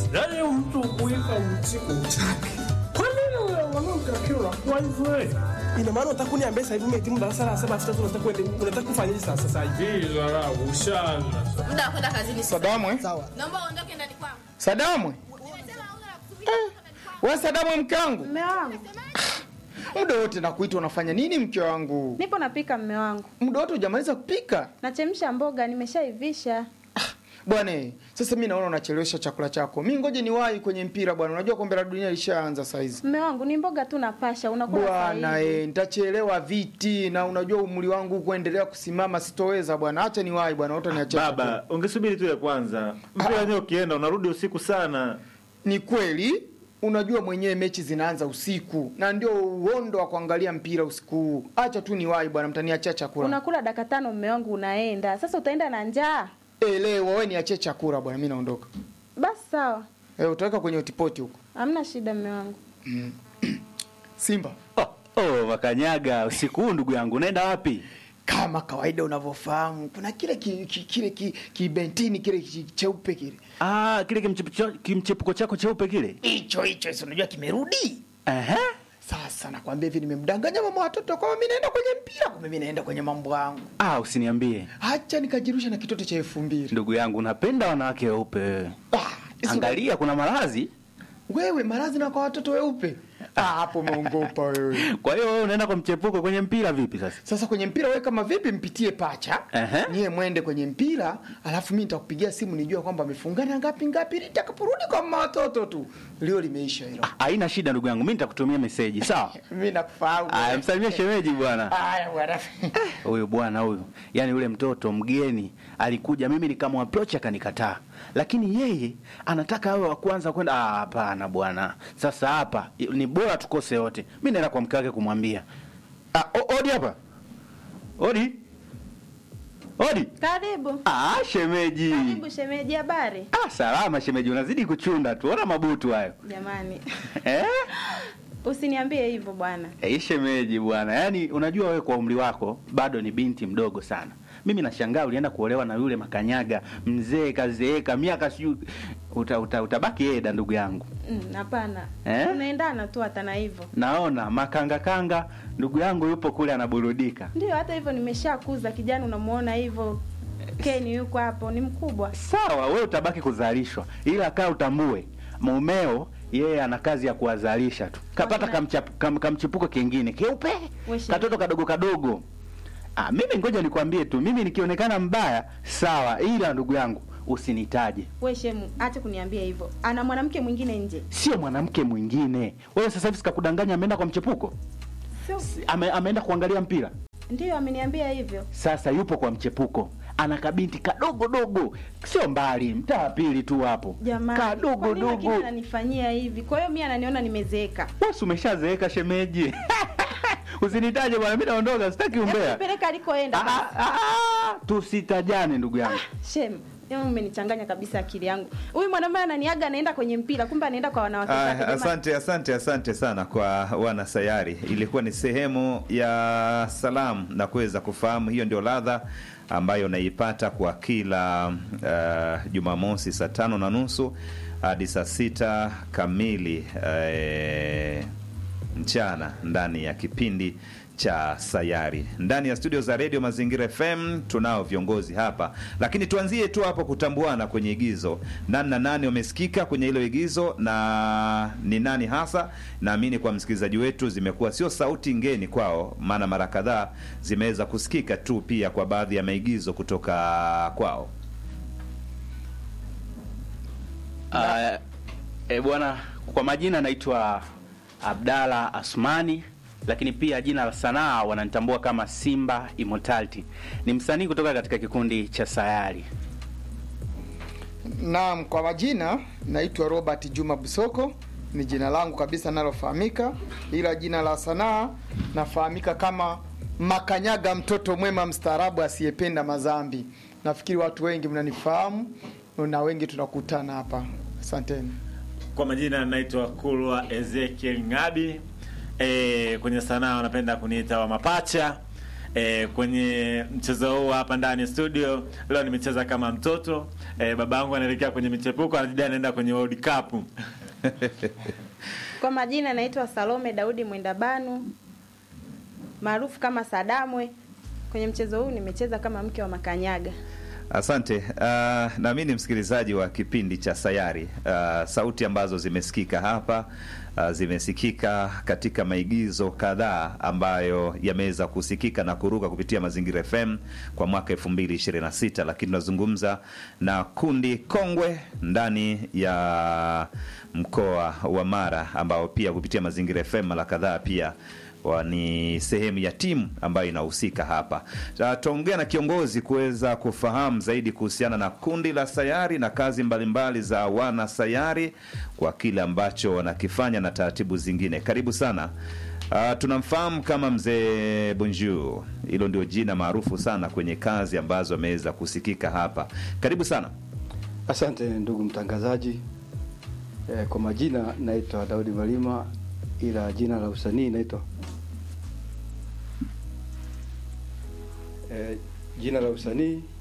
Yaani mtu kuipa mzigo utaki. Kwa nini wewe mwanamke akiwa kwa hivyo? Ina maana unataka kuniambia sasa hivi umehitimu darasa la saba sasa unataka kwenda unataka kufanyaje sasa sasa hivi? Hii dharau ushaanza. muda wa kwenda kazini sasa. Sadamu eh? Sawa. Naomba uondoke ndani kwangu. Sadamu eh? Nimesema hauna la kusubiri ndani kwangu. we Sadamu mke wangu, Mme wangu, muda wote nakuita unafanya nini mke wangu? nipo napika mme wangu, Muda wote hujamaliza kupika nachemsha mboga, nimeshaivisha. bwana. eh, Sasa mi naona unachelewesha chakula chako, mi ngoje niwahi kwenye mpira bwana. Unajua kombe la dunia lishaanza saizi Mme wangu, ni mboga tu napasha, unakula bwana. saa hizi. Eh, nitachelewa viti na unajua umri wangu kuendelea kusimama sitoweza bwana. Acha niwahi bwana, utaniachia chakula. Baba, ungesubiri tu ya kwanza. Mpira wenyewe ukienda unarudi usiku sana. Ni kweli unajua mwenyewe mechi zinaanza usiku na ndio uondo wa kuangalia mpira usiku huu. Acha tu niwahi bwana, mtaniachia chakula. Unakula dakika tano, mme wangu, unaenda sasa. Utaenda na njaa? Elewa wewe, niachie chakula bwana, mimi naondoka. Basi sawa, Eh, utaweka kwenye utipoti huko. hamna shida, mme wangu. Simba, Oh, oh, Makanyaga, usiku huu ndugu yangu, unaenda wapi? kama kawaida unavyofahamu, kuna kile ki, ki, kile ki, kibentini kile ki- cheupe kile Ah, kile kimchepuko kimchepuko chako cheupe kile. hicho hicho, si unajua kimerudi Ehe. sasa. Nakwambia hivi, nimemdanganya mama watoto kwamba mimi naenda kwenye mpira, kumbe mimi naenda kwenye mambo yangu. Ah, usiniambie. Acha nikajirusha na kitoto cha elfu mbili. Ndugu yangu, unapenda wanawake weupe wewe. Ah, hizo- Angalia kuna maradhi. wewe maradhi na kwa watoto weupe Ah, hapo umeongopa wewe. Kwa hiyo wewe unaenda kwa mchepuko kwenye mpira vipi sasa? Sasa kwenye mpira wewe kama vipi, mpitie pacha Ehe. niye mwende kwenye mpira, alafu mimi nitakupigia simu nijue kwamba amefungana ngapi ngapi, nitakaporudi kwa mama watoto tu leo limeisha hilo. Ah, haina shida ndugu yangu, mimi nitakutumia meseji, sawa? Mimi nakufahamu. Aya, msalimie shemeji bwana. Haya bwana. Huyu bwana huyu, yaani yule mtoto mgeni alikuja, mimi nikamwaproach akanikataa, lakini yeye anataka awe wa kwanza kwenda. Ah, hapana bwana, sasa hapa ni bora tukose wote. Mimi naenda kwa mke wake kumwambia. Ah, o- odi hapa, odi odi. Karibu, Ah, shemeji. karibu shemeji, habari? Ah, salama shemeji, unazidi kuchunda tu, ona mabutu hayo Jamani, eh? usiniambie hivyo bwana. Eh, shemeji bwana, yaani unajua wewe kwa umri wako bado ni binti mdogo sana. Mimi nashangaa ulienda kuolewa na yule makanyaga mzee kazeeka miaka sijui uta, uta, utabaki eda ndugu yangu. Mm, Hapana, Eh? tunaendana tu hata na hivyo. Naona makanga kanga ndugu yangu yupo kule anaburudika. Ndio, hata hivyo nimeshakuza kijana, unamuona hivyo. Keni yuko hapo, ni mkubwa. Sawa, wewe utabaki kuzalishwa, ila kaa utambue mumeo yeye ana kazi ya kuwazalisha tu. Kapata Bwana. kamchap- kam, kamchipuko kingine keupe Wewe katoto kadogo kadogo. Ah, mimi ngoja nikwambie tu, mimi nikionekana mbaya sawa, ila ndugu yangu usinitaje, We shemu, acha kuniambia hivyo. Ana mwanamke mwingine nje. sio mwanamke mwingine. Wewe sasa hivi sikakudanganya, ameenda kwa mchepuko, Sio, Ame, ameenda kuangalia mpira. ndio ameniambia hivyo. Sasa yupo kwa mchepuko, ana kabinti kadogo dogo, sio mbali, mtaa wa pili tu hapo, Jamani, kadogo kwa nini lakini dogo. ananifanyia hivi? Kwa hiyo mimi ananiona nimezeeka. Wewe si umeshazeeka shemeji. Usinitaje bwana, mimi naondoka, sitaki umbea. Nipeleka alikoenda. Ah, basi. ah, ah, tusitajane ndugu yangu. Shem, leo umenichanganya kabisa akili yangu. Huyu mwanamume ananiaga anaenda kwenye mpira, kumbe anaenda kwa wanawake Ah, zake. Jamani, asante asante asante sana kwa wana sayari. Ilikuwa ni sehemu ya salamu na kuweza kufahamu, hiyo ndio ladha ambayo unaipata kwa kila uh, Jumamosi saa tano na nusu hadi saa sita kamili eh, mchana ndani ya kipindi cha sayari ndani ya studio za redio mazingira fm tunao viongozi hapa lakini tuanzie tu hapo kutambuana kwenye igizo nani na nani wamesikika kwenye hilo igizo na ni nani hasa naamini kwa msikilizaji wetu zimekuwa sio sauti ngeni kwao maana mara kadhaa zimeweza kusikika tu pia kwa baadhi ya maigizo kutoka kwao Uh, e, bwana kwa majina naitwa Abdalla Asmani lakini pia jina la sanaa wananitambua kama Simba Immortality. Ni msanii kutoka katika kikundi cha Sayari. Naam, kwa majina naitwa Robert Juma Busoko, ni jina langu kabisa nalofahamika, ila jina la sanaa nafahamika kama Makanyaga, mtoto mwema mstaarabu asiyependa mazambi. Nafikiri watu wengi mnanifahamu na wengi tunakutana hapa. Asanteni. Kwa majina naitwa Kulwa Ezekiel Ngabi. E, kwenye sanaa wanapenda kuniita wa mapacha. E, kwenye mchezo huu hapa ndani ya studio leo nimecheza kama mtoto e, baba yangu anaelekea kwenye michepuko anajidi anaenda kwenye World Cup Kwa majina naitwa Salome Daudi Mwendabanu maarufu kama Sadamwe. Kwenye mchezo huu nimecheza kama mke wa Makanyaga. Asante. Uh, na mimi ni msikilizaji wa kipindi cha Sayari. Uh, sauti ambazo zimesikika hapa uh, zimesikika katika maigizo kadhaa ambayo yameweza kusikika na kuruka kupitia Mazingira FM kwa mwaka 2026, lakini tunazungumza na kundi kongwe ndani ya mkoa wa Mara ambao pia kupitia Mazingira FM mara kadhaa pia wa ni sehemu ya timu ambayo inahusika hapa. Sasa Tutaongea na kiongozi kuweza kufahamu zaidi kuhusiana na kundi la Sayari na kazi mbalimbali za wana Sayari kwa kile ambacho wanakifanya na taratibu zingine. Karibu sana. Uh, tunamfahamu kama mzee Bonjour, hilo ndio jina maarufu sana kwenye kazi ambazo ameweza kusikika hapa. Karibu sana. Asante ndugu mtangazaji. E, kwa majina naitwa Daudi Malima, ila jina la usanii naitwa e, jina la usanii